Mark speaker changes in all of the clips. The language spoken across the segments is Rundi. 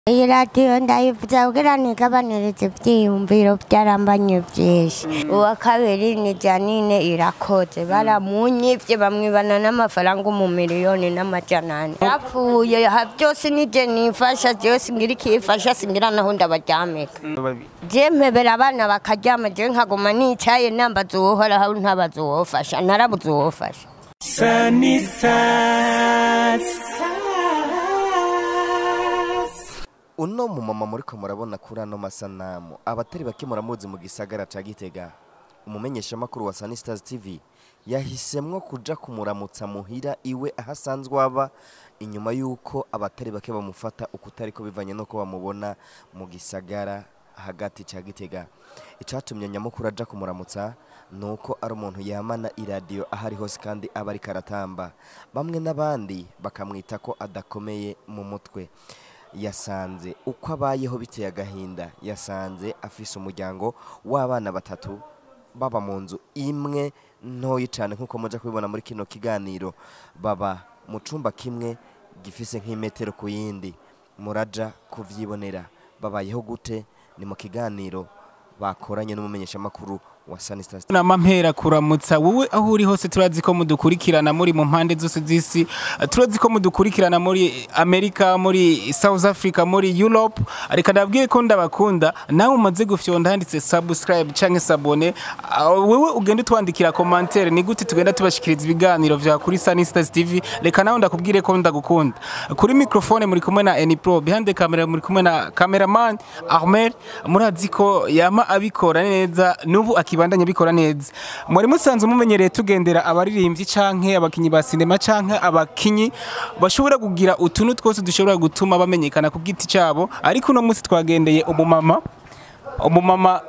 Speaker 1: iyi radiyo ndayivuza kugira nigabanirize ivyiyumviro vyarambanye vyinshi uwa kabiri ni janine irakoze baramunyivye bamwibana n'amafaranga umumiliyoni n'amajana ane yapfuye ha- vyose nije nifasha vyose ngira ikifasha singira naho ndabaryamika je mpebera abana bakaryama je nkaguma nicaye nambaza uwohoraho ntabaza uwofasha narabuze uwofasha
Speaker 2: Sunny Stars.
Speaker 3: uno mumama muriko murabona kuri ano masanamu abatari bake muramuzi mu gisagara ca gitega umumenyeshamakuru wa Sunny Stars TV yahisemwo kuja kumuramutsa muhira iwe aho asanzwe aba inyuma y'uko abatari bake bamufata ukutariko bivanye n'uko bamubona mu gisagara hagati ca gitega icatumye nyamukuru aja kumuramutsa nuko ari umuntu yamana iradiyo aho ari hose kandi aba ariko aratamba bamwe n'abandi bakamwita ko adakomeye mu mutwe yasanze uko abayeho biteye agahinda yasanze afise umuryango w'abana batatu baba mu nzu imwe ntoyi cyane nk'uko mujya kubibona muri kino kiganiro baba mu cyumba kimwe gifise nk'imetero ku yindi muraja kuvyibonera babayeho gute ni mu kiganiro bakoranye n'umumenyeshamakuru wa Sunny Stars
Speaker 2: nama mpera kuramutsa wowe aho uri hose turazi ko mudukurikirana muri mu mpande zose z'isi turazi ko mudukurikirana muri amerika muri south africa muri europe reka ndabwiye ko ndabakunda nawe umaze gufyonda handitse subscribe canke sabone Ah, wewe ugenda utwandikira commentaire ni gute tugenda tubashikiriza ibiganiro vya kuri Sunny Stars TV reka nawe ndakubwire ko ndagukunda kuri microphone muri kumwe na Eni Pro behind the camera muri kumwe na cameraman Ahmed murazi ko yama abikora neza nubu akibandanya abikora neza muri musanze mumenyereye tugendera abaririmbyi canke abakinyi ba sinema canke abakinyi bashobora kugira utuntu twose dushobora gutuma bamenyekana ku giti cyabo ariko uno munsi twagendeye umumama umumama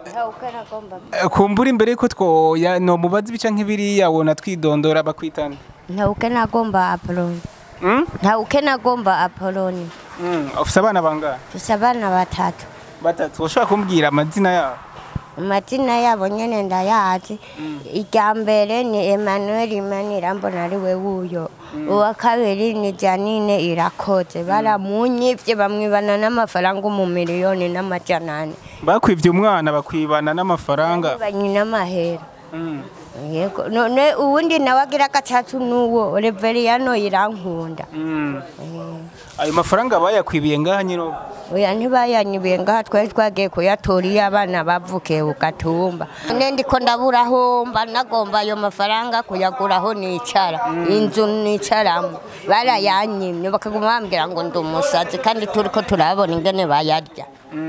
Speaker 2: eh, kumbura imbere ko twoya no mubazi ibica nk'ibiriya wona twidondora bakwitana
Speaker 1: ntawuke nagomba apoloni
Speaker 2: mm?
Speaker 1: ntawuke nagomba apoloni
Speaker 2: mm. ufise abana bangahe
Speaker 1: mfise abana batatu
Speaker 2: batatu ushobora kumbwira amazina yabo
Speaker 1: amazina yabo nyene ndayazi irya mbere ni emmanuel imanirambona ari we wuyo uwa kabiri ni janine irakoze baramunyivye bamwibana n'amafaranga umumiliyoni n'amajana ane
Speaker 2: bakwivye umwana bakwibana n'amafaranga
Speaker 1: banyi n'amahera
Speaker 2: mm.
Speaker 1: yego none uwundi nawe agira gatatu n'uwo reveriyano irankunda
Speaker 2: mm. ayo mafaranga bayakwibiye ngaha nyine
Speaker 1: oya ntibayanyibiye ngaha twari twagiye kuyatora iyo abana bavukiye ku gatumba none ndiko ndaburahomba nagomba ayo mafaranga kuyaguraho nicara inzu nicaramo barayanyimye bakaguma bambwira ngo ndi umusazi kandi turiko turabona ingene bayarya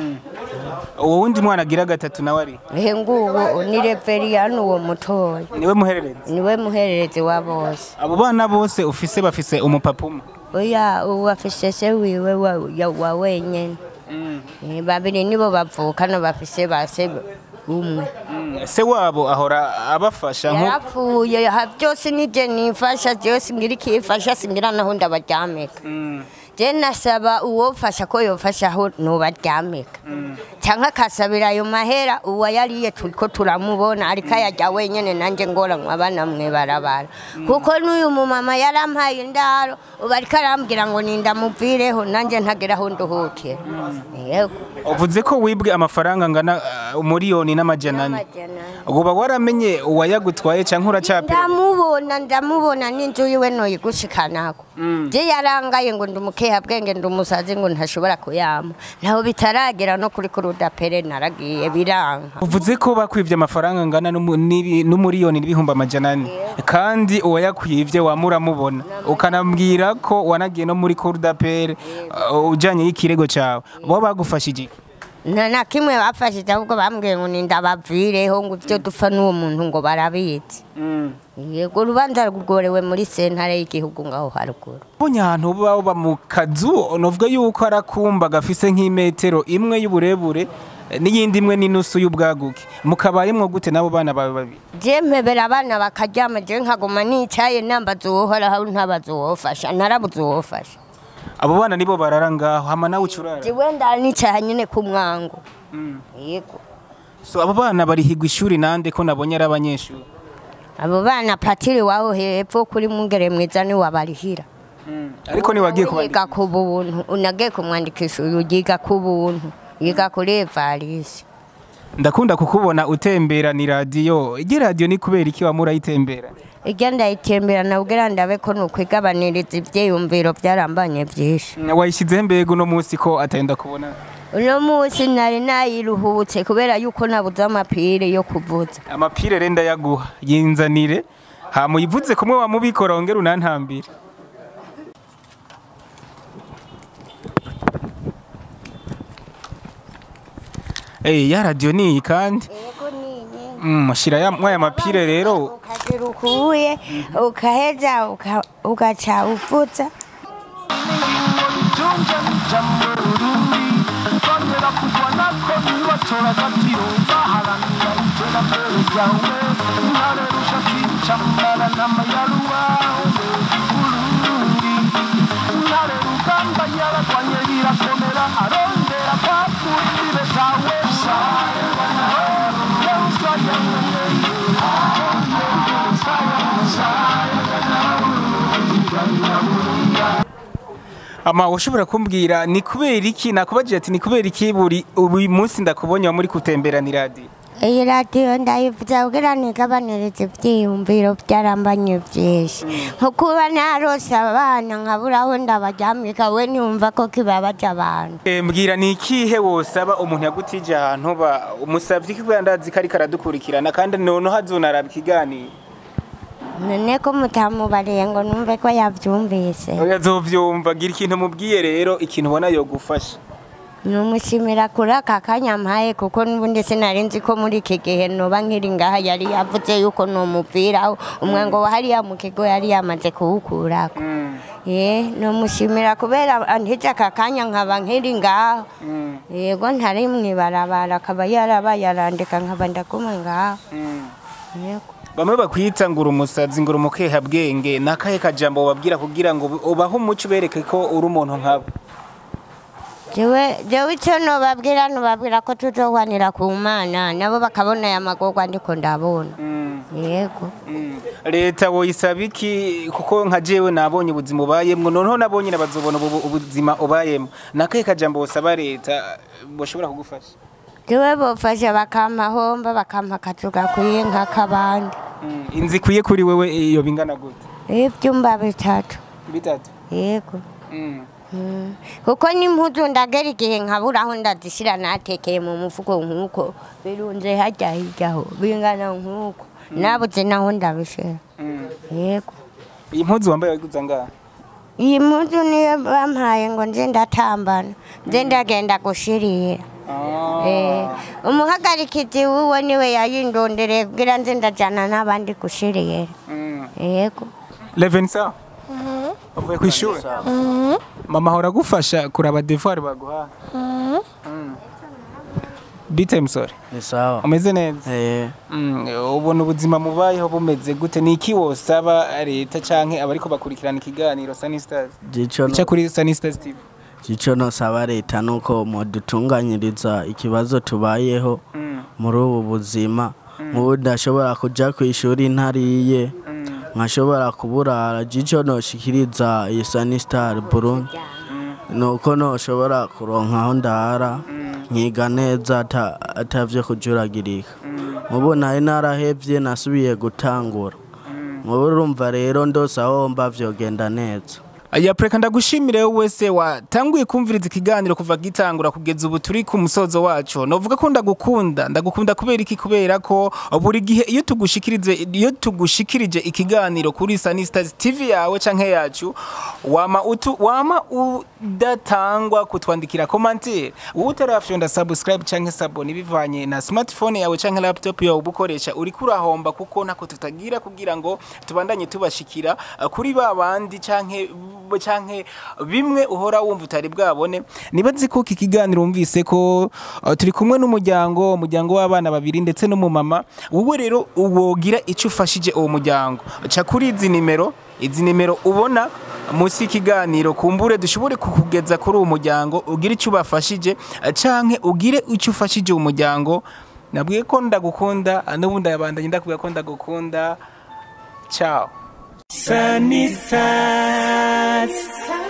Speaker 2: uwo wundi mwana agira gatatu nawe ari
Speaker 1: ehe nguwo ni reveriyano uwo mutoya
Speaker 2: niwe muhererezi
Speaker 1: niwe muhererezi wa bose
Speaker 2: abo bana bose ufise bafise umupapa umwe
Speaker 1: oya uwo afise se wiwe wa- ya- wa wenyene Eh, babiri nibo bavukana bafise base umwe
Speaker 2: Mm, se wabo ahora abafasha nko
Speaker 1: yarapfuye ha- byose nije nifasha byose ngira ikifasha singira naho ndabaryamika
Speaker 2: Mm,
Speaker 1: je nasaba uwofasha ko yofashaho nubaryamika canke akasabira ayo mahera uwo yariye turiko turamubona ariko ayarya wenyene nanje ngoranwa abana mwe barabara kuko n'uyu mumama yarampaye indaro ubu ariko arambwira ngo nindamuvireho nanje ntageraho nduhukira yego
Speaker 2: uvuze ko wibwe amafaranga angana uh, umuriyoni n'amajana ane uba waramenye uwayagutwaye canke uracapira
Speaker 1: ndamubona ndamubona n'inzu yiwe noyigushikanako je yarangaye ngo ndi umukehabwenge ndi umusazi ngo ntashobora kuyama naho bitaragera no kuri kurudapere naragiye biranka
Speaker 2: uvuze ko bakwivye amafaranga angana n'umu- n'ibi- n'umuriyoni n'ibihumbi amajana ane kandi uwayakwivye wamuramubona ukanambwira ko wanagiye no muri courdapere uh, ujanye y'ikirego cawe bo bagufashije iki?
Speaker 1: nta na kimwe bafashije ahubwo bambwiye ngo nindabavireho ngo ibyo dupfa n'uwo muntu ngo barabizi yego urubanza rworewe muri sentare y'igihugu ngaho haruguru
Speaker 2: Ubonye ahantu baba mu kazu novuga yuko ari akumba gafise nk'imetero imwe y'uburebure eh, n'iyindi imwe n'inusu y'ubwaguke mukabayemwo gute n'abo bana bawe babiri
Speaker 1: je mpebera abana bakaryama je nkaguma nicaye nambaza uwohoraho ntabaza uwofasha narabuze uwofasha
Speaker 2: abo bana nibo barara ngaho hama nawe ucurara
Speaker 1: jiwe ndanicaye nyene ku mwango yego
Speaker 2: so abo bana barihigwa ishuri nande ko nabonye ari abanyeshuri
Speaker 1: abo bana patiri waho hepfo kuri mungere mwiza ni wabarihira
Speaker 2: ariko niwagiye kuba
Speaker 1: yiga ku buntu unagiye kumwandikisha uyu yiga ku buntu yiga kuri evarisi
Speaker 2: ndakunda kukubona utembera ni radiyo igi radiyo ni kubera iki wamura ayitembera
Speaker 1: ijya ndayitembera nabwira ndabe ko nukwigabaniriza ibyiyumviro byarambanye byinshi
Speaker 2: wayishyizeho mbega uno munsi ko atenda kubona
Speaker 1: uno munsi nari nayiruhutse kubera yuko nabuze amapire yo kuvuza
Speaker 2: amapire renda yaguha yinzanire hamuyivuze kumwe wamubikora wongera unantambire Eh ya radio ni iyi kandi Mm, shira ya mwaya mapire rero
Speaker 1: ukagira ukuye ukaheza uka- ugaca uvuza
Speaker 4: Tunja n'ijambo Burundi Bongera kugwa nako nibatora agaciro baharanira iterambere ryawe Intare rusha kwicambara n'amayaruwa Burundi Intare rugamba yaragwanye birakomera arondera kwakura imbibe zawe
Speaker 2: ama ushobora kumbwira ni kubera iki nakubajije ati ni kubera iki buri uyu munsi ndakubonye wa muri kutembera ni radio
Speaker 1: iyi radiyo ndayivuza kugira nigabanirize ibyiyumviro byarambanye byinshi nko kuba narose abana nkabura aho ndabaryamika we niyumva ko kibabaje abantu
Speaker 2: Eh, mbwira ni ikihe wosaba umuntu yagutije ahantu ba umusavye ko ndazi ko ariko aradukurikirana kandi noneho azonaraba ikiganiro
Speaker 1: none ko mutamubariye ngo numve ko yabyumvise
Speaker 2: oya azovyumva gira ikintu mubwiye rero ikintu ubona yogufasha
Speaker 1: numushimira kuri aka kanya mpaye kuko n'ubundi sinari nzi ko muri iki gihe noba nkiri ngaha yari yavuze yuko numupiraho umwango wa hariya mu kigo yari yamaze kuwukurako ye numushimira kubera antije aka kanya nkaba nkiri ngaho yego ntari mwibarabara akaba yarabaye arandika nkaba ndaguma ngaho yego
Speaker 2: bamwe bakwita ngura umusazi ngura umukeha bwenge nakahe kajambo babwira kugira ngo ubahe umuco ubereke ko uri umuntu nkabo
Speaker 1: jewe jewe icyo nobabwira nobabwira ko tuzohwanira ku mana nabo bakabona aya magorwa ndiko ndabona yego
Speaker 2: leta woyisaba iki kuko nka jewe nabonye ubuzima ubayemwo noneho nabonye bazobona ubu- ubuzima ubayemwo nakahe kajambo wosaba leta boshobora kugufasha
Speaker 1: jewe bofasha bakampa homba bakampa akazu gakwiye nk'akabandi
Speaker 2: Mm, inzu ikwiye kuri wewe iyo bingana gute
Speaker 1: ibyumba bitatu
Speaker 2: bitatu
Speaker 1: yego
Speaker 2: Mm.
Speaker 1: Mm. kuko n'impuzu ndagera igihe nkabura aho ndazishyira natekeye mu mufuko nk'uko birunze hajya hiryaho bingana nk'uko nabuze naho ndabishyira
Speaker 2: Mm.
Speaker 1: yego
Speaker 2: iyi mpuzu wambaye wayiguze ngaha
Speaker 1: iyi mpuzu niyo bampaye ngo nze ndatambana nze ndagenda gushirira Eh, umuhagarikizi wuwe niwe yayindondereye kugira nze ndajana n'abandi gushirira
Speaker 2: Mm.
Speaker 1: yego
Speaker 2: Leven sawa uvuye ku ishuri mama ahora agufasha kuraba devoir baguha Mm. bite musore
Speaker 5: ni sawa
Speaker 2: umeze neza
Speaker 5: eh
Speaker 2: Mm, ubona ubuzima mubayeho bumeze gute ni iki wosaba leta canke abariko bakurikirana ikiganiro Sunny Stars
Speaker 5: gico
Speaker 2: ica kuri Sunny Stars TV
Speaker 5: gico nosaba leta nuko modutunganyiriza ikibazo tubayeho
Speaker 2: Mm,
Speaker 5: muri ubu buzima nk'ubu ndashobora kuja ku ishuri ntariye
Speaker 2: mm,
Speaker 5: nkashobora kuburara gico noshikiriza iyi Sunny Star Burundi nuko noshobora kuronka aho ndara nkiga neza ata- atavyo kujuragirika nk'ubu nari narahevye nasubiye gutangura nk'ubu urumva rero ndose aho mba vyogenda neza
Speaker 2: ya preka ndagushimire wowe wese watanguye kumviriza ikiganiro kuva gitangura kugeza ubu turi ku musozo wacu novuga ko ndagukunda ndagukunda kubera iki kubera ko buri gihe iyo tugushikirize iyo tugushikirije ikiganiro kuri Sunny Stars TV yawe canke yacu wama utu wama udatangwa kutwandikira commentaire wowe utarafyonda subscribe canke sabone bivanye na smartphone yawe canke laptop yawe ubukoresha uri kurahomba kuko ntako tutagira kugira ngo tubandanye tubashikira uh, kuri ba bandi canke b- canke bimwe uhora wumva utari bwabone nibazi ko iki kiganiro wumvise ko uh, turi kumwe n'umuryango umuryango w'abana babiri ndetse n'umumama wowe rero wogira icyo ufashije uwo muryango ca kuri izi nimero izi nimero ubona munsi y'ikiganiro kumbure dushobore kukugeza kuri uwo muryango ugire icyo ubafashije eh, canke ugire icyo ufashije uwo muryango nabwiye ko ndagukunda n'ubundi abandanye ndakubwira ko ndagukunda ciao
Speaker 6: Sunny Stars.